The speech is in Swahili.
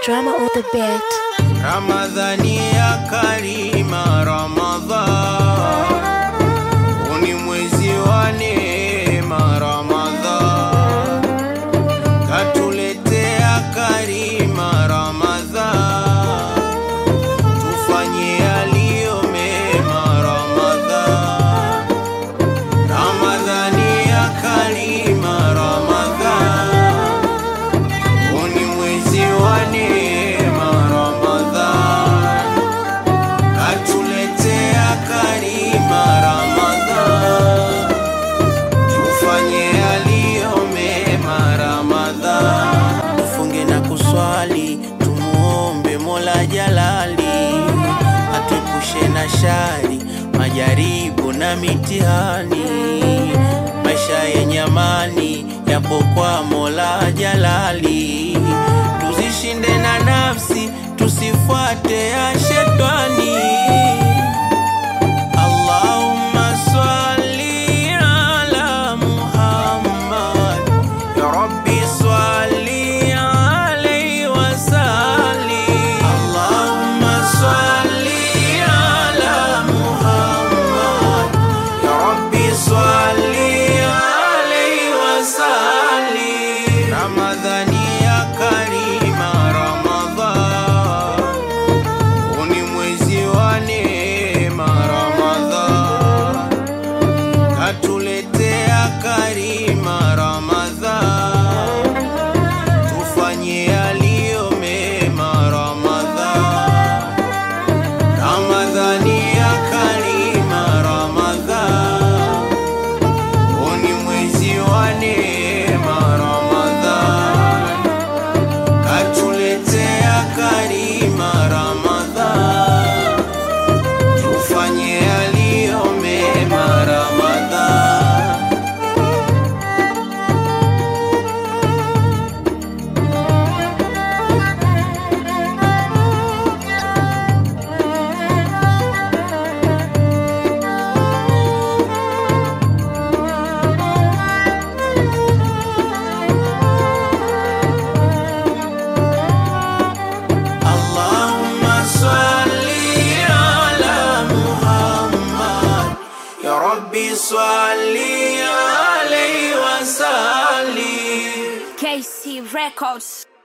Drama on the beat. Ramadhani ya Karima, Ramadhan uni mwezi wa neema, Ramadhan katuletea Karima, Ramadhan tufanye yaliyo mema, Ramadhan Ramadhani ya Karima, Ramadhan uni mwezi wa neema, Ramadhan katuletea Karima, Ramadhan tufanye yaliyo mema, Ramadhan tufunge na kuswali, tumuombe Mola Jalali atuepushe na shari, majaribu na mitihani. Maisha yenye amani yapo kwa Mola Jalali, tuzishinde na nafsi, tusifuate ya shetani. Allahumma swalli ala Muhammad ya Rabbi swalli alayhi wa sallim Allahumma swalli ala Muhammad ya Rabbi swalli alayhi wa sallim Ramadhani ya Karima Ramadhan uni mwezi wa neema Ramadhan katuletea Karima Ramadhan tufanye yaliyo mema Ramadhan Ramadhani ya Karima Ramadhan uni mwezi wa neema Ramadhan katuletea Karima Ramadhan tufanye yaliyo mema Ramadhan Allahumma salli ala Muhammad Ya Rabbi salli alayhi wa sallim KC Records.